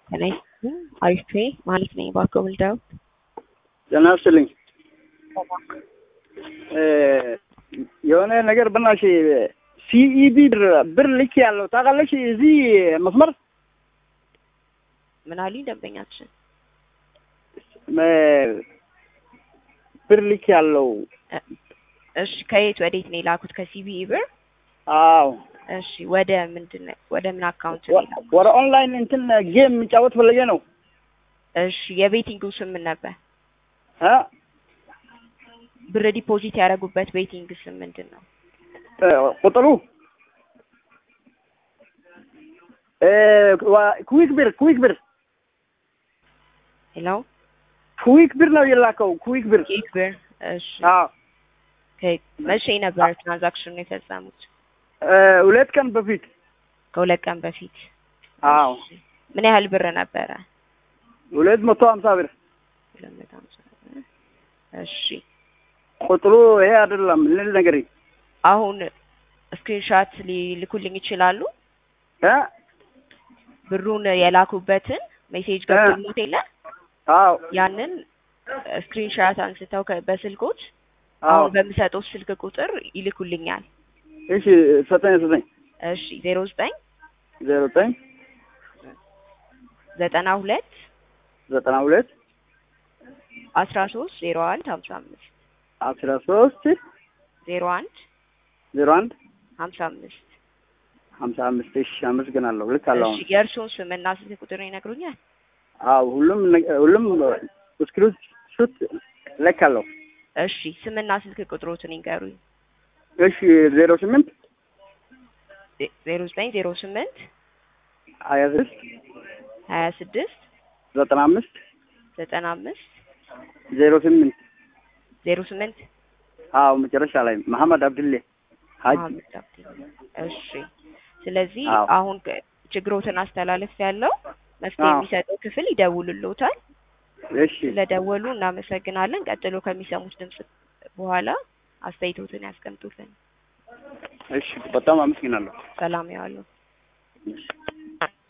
ጤና ይስጥልኝ አሪፍ ማለት ነኝ ባኮ ምልዳው ጤና ይስጥልኝ የሆነ ነገር በናሽ ሲኢቢ ብር ልክ ያለው ታውቃለች። እዚህ መስመር ምን አሉኝ ደንበኛችን ብር ልክ ያለው እሺ ከየት ወዴት ነው የላኩት ከሲቢኢ ብር አዎ እሺ ወደ ምንድን ነው ወደ ምን አካውንት ነው የላኩት ወደ ኦንላይን እንትን ጌም የሚጫወት ፈለገ ነው እሺ የቤቲንጉ ስም ምን ነበር እ ብር ዲፖዚት ያደረጉበት ቤቲንግ ስም ምንድን ነው ቁጥሩ ኩዊክ ብር ኩዊክ ብር ሄሎ ኩዊክ ብር ነው የላከው ኩዊክ ብር ኬክ ብር እሺ አዎ መቼ ነበር ትራንዛክሽኑ የፈጸሙት ሁለት ቀን በፊት ከሁለት ቀን በፊት አዎ ምን ያህል ብር ነበረ ሁለት መቶ ሀምሳ ብር ሁለት መቶ ሀምሳ ብር እሺ ቁጥሩ ይሄ አይደለም ልል ነገር አሁን ስክሪንሻት ሊልኩልኝ ይችላሉ እ ብሩን የላኩበትን ሜሴጅ ገብቶልዎት የለ አዎ ያንን ስክሪንሻት አንስተው ከ- በስልኮት አዎ አሁን በምሰጠው ስልክ ቁጥር ይልኩልኛል። እሺ ሰጠኝ ሰጠኝ እሺ ዜሮ ዘጠኝ ዜሮ ዘጠኝ ዘጠና ሁለት ዘጠና ሁለት አስራ ሶስት ዜሮ አንድ ሀምሳ አምስት አስራ ሶስት ዜሮ አንድ ዜሮ አንድ ሀምሳ አምስት ሀምሳ አምስት እሺ አመሰግናለሁ ልክ አለ አሁን እሺ የእርስዎን ስምና ስልክ ቁጥር ይነግሩኛል? አዎ ሁሉም ነገ- ሁሉም ስክሪን ሹት ለካለሁ እሺ ስምና ስልክ ቁጥሮትን ይንገሩኝ። እሺ ዜሮ ስምንት ዜ- ዜሮ ዘጠኝ ዜሮ ስምንት ሀያ ስድስት ሀያ ስድስት ዘጠና አምስት ዘጠና አምስት ዜሮ ስምንት ዜሮ ስምንት አዎ መጨረሻ ላይ መሐመድ አብድሌ ሀጅ መሀመድ አብዲ። እሺ ስለዚህ አዎ። አሁን ከ- ችግሮትን አስተላለፍ ያለው መፍትሄ አዎ። የሚሰጠው ክፍል ይደውልልዎታል። እሺ ስለደወሉ እናመሰግናለን። ቀጥሎ ከሚሰሙት ድምጽ በኋላ አስተያየቶትን ያስቀምጡልን። እሺ በጣም አመሰግናለሁ ሰላም ያዋሉ።